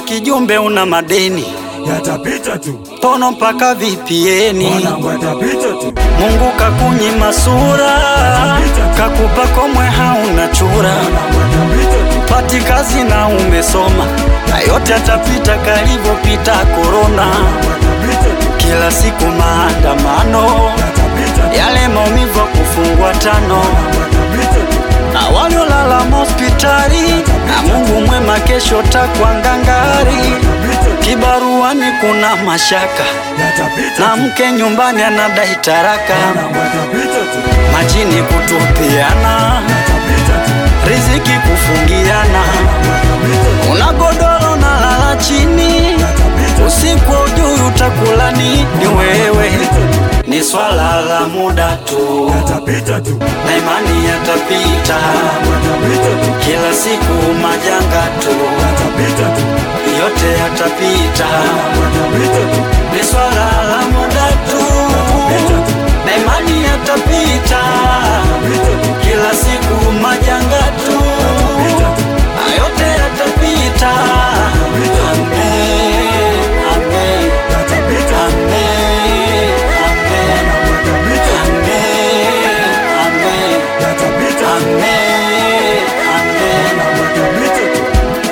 kijumbe una madeni yatapita tu, pono mpaka vipieni. mwanangu yatapita tu, Mungu kakunyima sura, kakupa komwe hauna chura, mwanangu yatapita tu, pati kazi na umesoma, na yote yatapita kalivyopita korona. yatapita tu, Kila siku maandamano, yatapita tu, yale maumivu ya kufungwa tano, yatapita tu, na waliolala hospitali, na Mungu mwema kesho takwa ngangari. yatapita tu, Kibaruani kuna mashaka, yatapita na tu, mke nyumbani anadai taraka, mwanangu yatapita tu, majini kutupiana, yatapita tu, riziki kufungiana, yatapita tu, una godoro na lala chini, yatapita tu, usiku ujui utakula nini wewe, ni swala la muda tu, yatapita tu, na imani yatapita, yatapita tu, kila siku majanga tu, yatapita tu, yote yatapita, yatapita tu, ni swala la muda tu, na imani yatapita, kila siku majanga tu, na yote yatapita. Amen, amen, yatapita tu, amen, amen, amen, amen, yatapita tu, amen, amen. yatapita tu,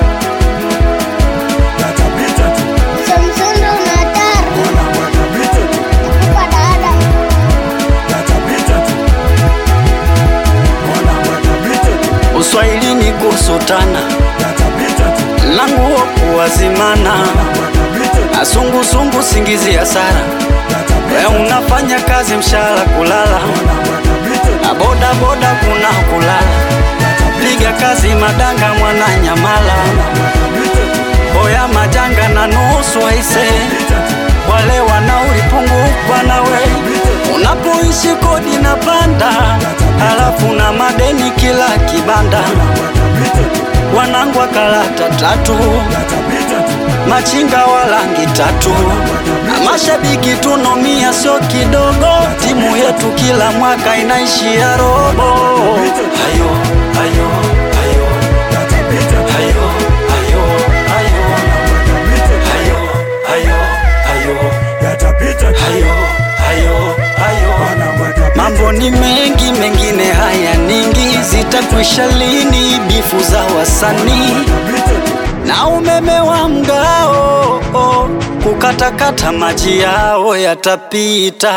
yatapita tu, Samsung una hatari mwanangu yatapita tu, kwa dada. yatapita tu, mwanangu yatapita tu, Uswahilini kusutana yatapita tu, na nguo kuwazimana yatapita tu, na sungusungu singizi ya sara. We yatapita tu, unafanya kazi mshahara kulala mwanangu yatapita tu, na boda boda kuna kulala. Piga kazi madanga mwana nyamala, boya majanga na nusu aise, wale wanaulipungukwa nawe unapoishi kodi na panda, halafu na madeni kila kibanda, wanangu wa karata tatu machinga wa rangi tatu na mashabiki tunomia sio kidogo. Timu yetu kila mwaka inaishia robo. Hayo hayo hayo hayo hayo hayo hayo hayo hayo hayo hayo Mambo ni mengi, mengine haya ningi, zitakwisha lini bifu za wasanii na umeme wa mgao oh, kukatakata maji yao yatapita.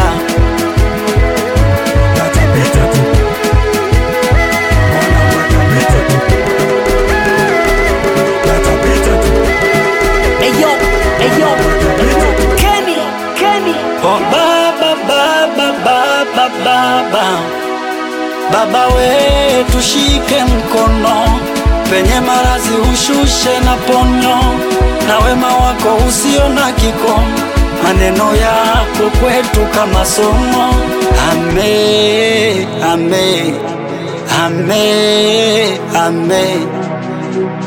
Eyo, eyo, Kenny, Kenny. Oh, baba baba baba baba baba we tushike mkono penye marazi ushushe na ponyo na wema wako usio na kikomo maneno yako kwetu kama somo ame ame ame ame